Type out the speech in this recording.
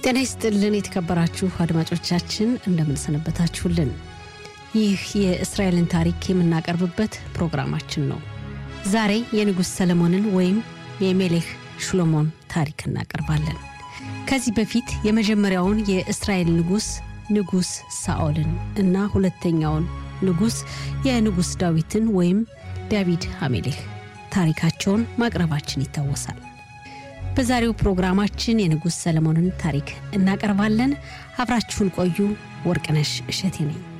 ጤና ይስጥልን የተከበራችሁ አድማጮቻችን እንደምንሰነበታችሁልን። ይህ የእስራኤልን ታሪክ የምናቀርብበት ፕሮግራማችን ነው። ዛሬ የንጉሥ ሰለሞንን ወይም የሜሌክ ሽሎሞን ታሪክ እናቀርባለን። ከዚህ በፊት የመጀመሪያውን የእስራኤል ንጉሥ ንጉሥ ሳኦልን እና ሁለተኛውን ንጉሥ የንጉሥ ዳዊትን ወይም ዳዊድ አሜሌክ ታሪካቸውን ማቅረባችን ይታወሳል። በዛሬው ፕሮግራማችን የንጉሥ ሰለሞንን ታሪክ እናቀርባለን። አብራችሁን ቆዩ። ወርቅነሽ እሸቴ ነኝ።